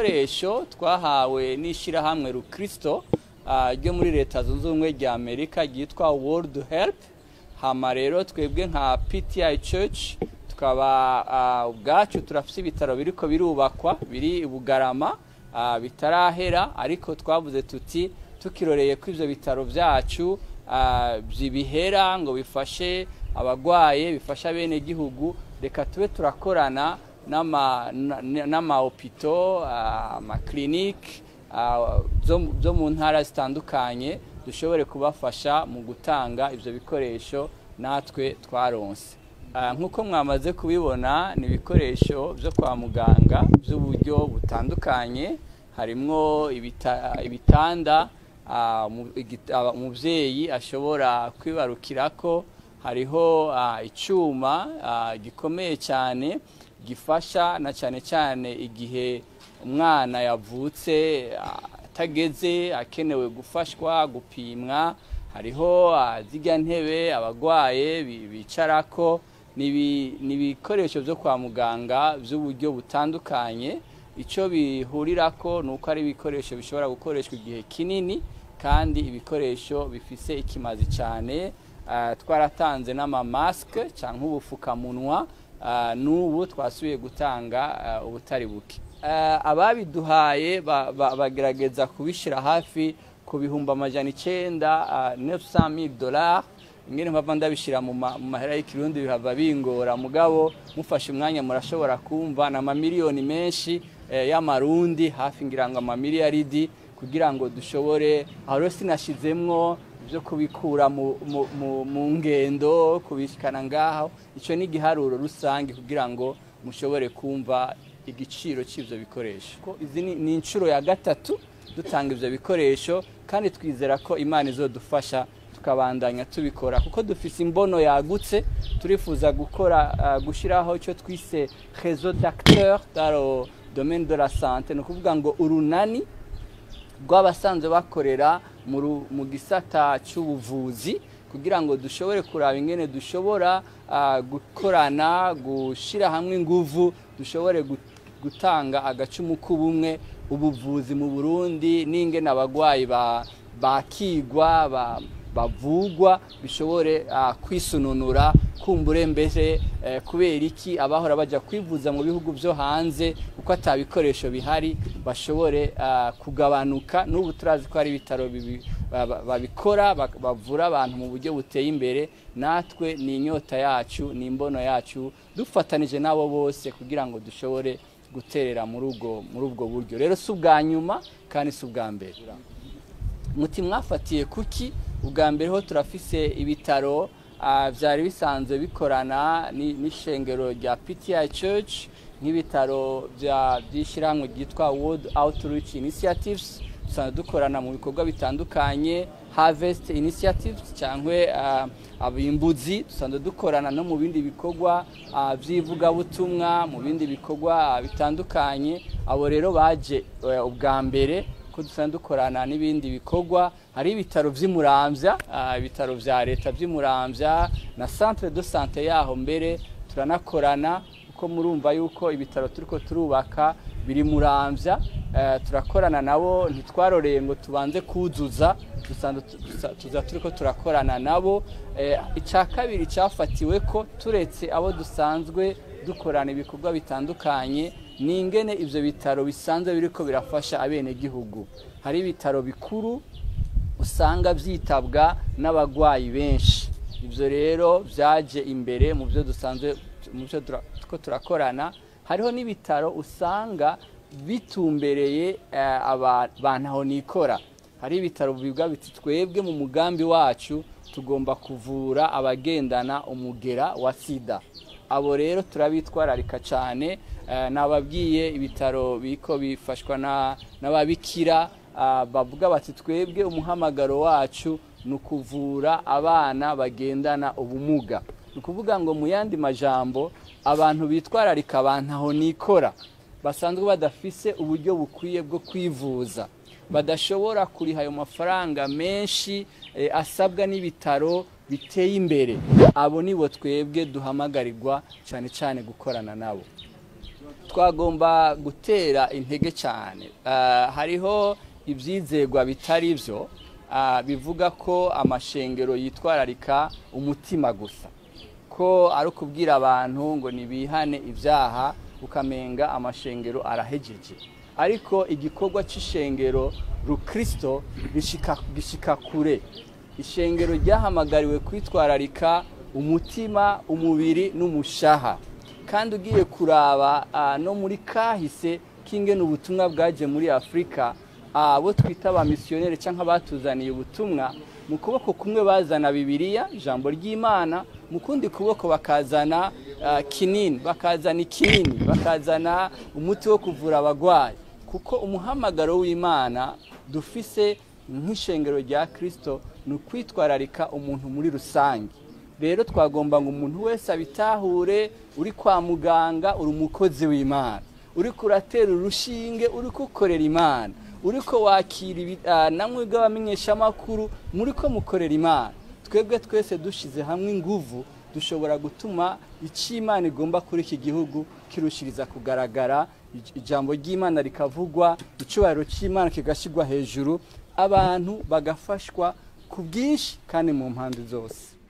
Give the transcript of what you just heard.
ibikoresho twahawe n'ishyirahamwe rukristo ryo muri leta zunze ubumwe rya amerika ryitwa world help hama rero twebwe nka pti church tukaba ubwacu turafite ibitaro biriko birubakwa biri i bugarama bitarahera ariko twavuze tuti tukiroreye ko ibyo bitaro byacu bihera ngo bifashe abagwaye bifasha bene gihugu reka tube turakorana n'amahopito amakirinike zo mu ntara zitandukanye dushobore kubafasha mu gutanga ibyo bikoresho natwe twaronse nk'uko mwamaze kubibona ni ibikoresho byo kwa muganga by'uburyo butandukanye harimo ibitanda umubyeyi ashobora kwibarukira ko hariho icyuma gikomeye cyane gifasha na cyane cyane igihe umwana yavutse atageze akenewe gufashwa gupimwa hariho zijya ntebe abarwaye bicara ko ni ibikoresho byo kwa muganga by'uburyo butandukanye icyo bihurira ko ni uko ari ibikoresho bishobora gukoreshwa igihe kinini kandi ibikoresho bifise ikimazi cyane twaratanze n'amamasike cyangwa ubupfukamunwa n'ubu twasubiye gutanga ubutari buke ababiduhaye bagerageza kubishyira hafi ku bihumbi amajana icyenda nefusamili dolari ingene mpava ndabishyira mu mahera y'ikirundi bihava bingora mugabo mufashe umwanya murashobora kumva ni amamiliyoni menshi y'amarundi hafi ngira ngo amamiliyaridi kugira ngo dushobore aho rero sinashyizemwo byo kubikura mu ngendo kubishyikana ngaho icyo ni igiharuro rusange kugira ngo mushobore kumva igiciro cy'ibyo bikoresho izi ni inshuro ya gatatu dutanga ibyo bikoresho kandi twizera ko imana izodufasha tukabandanya tubikora kuko dufite imbono yagutse turifuza gukora gushyiraho icyo twise rezo d'acteur dans domaine de la santé ni ukuvuga ngo urunani rw'abasanzwe bakorera mu gisata cy'ubuvuzi kugira ngo dushobore kuraba ingene dushobora gukorana gushyira hamwe inguvu dushobore gutanga agacumu k'ubumwe ubuvuzi mu burundi n'ingene abarwayi bakigwa bavugwa bishobore kwisununura kumbure mbere kubera iki abahora bajya kwivuza mu bihugu byo hanze kuko atabikoresho bihari bashobore kugabanuka n'ubu turazi ko hari ibitaro babikora bavura abantu mu buryo buteye imbere natwe ni inyota yacu ni imbono yacu dufatanije n'abo bose kugira ngo dushobore guterera muri ubwo buryo rero si ubwa nyuma kandi si ubwa mbere muti mwafatiye kuki ubwa mbere ho turafise ibitaro byari bisanzwe bikorana n'ishengero rya PTI Church nk'ibitaro by'ishyirahamwe ryitwa World Outreach Initiatives dusanzwe dukorana mu bikorwa bitandukanye Harvest Initiatives cyangwa abimbuzi dusanzwe dukorana no mu bindi bikorwa by'ivugabutumwa mu bindi bikorwa bitandukanye abo rero baje ubwa mbere ko dusanzwe dukorana n'ibindi bikorwa hari ibitaro by'imurambya ibitaro bya leta by'imurambya na centre de sante yaho mbere turanakorana kuko murumva yuko ibitaro turiko turubaka biri murambya turakorana nabo ntitwaroreye ngo tubanze kuzuza tuza turiko turakorana nabo icya kabiri cyafatiwe ko turetse abo dusanzwe dukorana ibikorwa bitandukanye ni ingene ibyo bitaro bisanzwe biriko birafasha abenegihugu hari ibitaro bikuru usanga byitabwa n'abarwayi benshi ibyo rero byaje imbere mu byo dusanzwe mu byo turakorana hariho n'ibitaro usanga bitumbereye abantu aho nikora hari ibitaro bivuga biti twebwe mu mugambi wacu tugomba kuvura abagendana umugera wa sida abo rero turabitwararika cyane nababwiye ibitaro biko bifashwa n'ababikira bavuga bati twebwe umuhamagaro wacu ni ukuvura abana bagendana ubumuga ni ukuvuga ngo mu yandi majambo abantu bitwararika abantu aho nikora basanzwe badafise uburyo bukwiye bwo kwivuza badashobora kuriha ayo mafaranga menshi asabwa n'ibitaro biteye imbere abo nibo twebwe duhamagarirwa cyane cyane gukorana nabo twagomba gutera intege cyane hariho ibyizegwa bitari byo bivuga ko amashengero yitwararika umutima gusa ko ari ukubwira abantu ngo ntibihane ibyaha ukamenga amashengero arahejeje ariko igikorwa cy'ishengero rukirisito gishika kure ishengero ryahamagariwe kwitwararika umutima umubiri n'umushaha kandi ugiye kuraba no muri kahise k'ingene ubutumwa bwaje muri afurika abo twita ba misiyoneri cyangwa abatuzaniye ubutumwa mu kuboko kumwe bazana bibiliya ijambo ry'imana mu kundi kuboko bakazana kinini bakazana ikinini bakazana umuti wo kuvura abarwayi kuko umuhamagaro w'imana dufise nk'ishengero rya kirisito ni ukwitwararika umuntu muri rusange rero twagomba ngo umuntu wese abitahure uri kwa muganga uri umukozi w'imana uri kuratera urushinge uri kukorera imana uri ko wakira namwe bw'abamenyeshamakuru muri ko mukorera imana twebwe twese dushyize hamwe inguvu dushobora gutuma icyo imana igomba kuri iki gihugu kirushiriza kugaragara ijambo ry'imana rikavugwa icyubahiro cy'imana kigashyirwa hejuru abantu bagafashwa ku bwinshi kandi mu mpande zose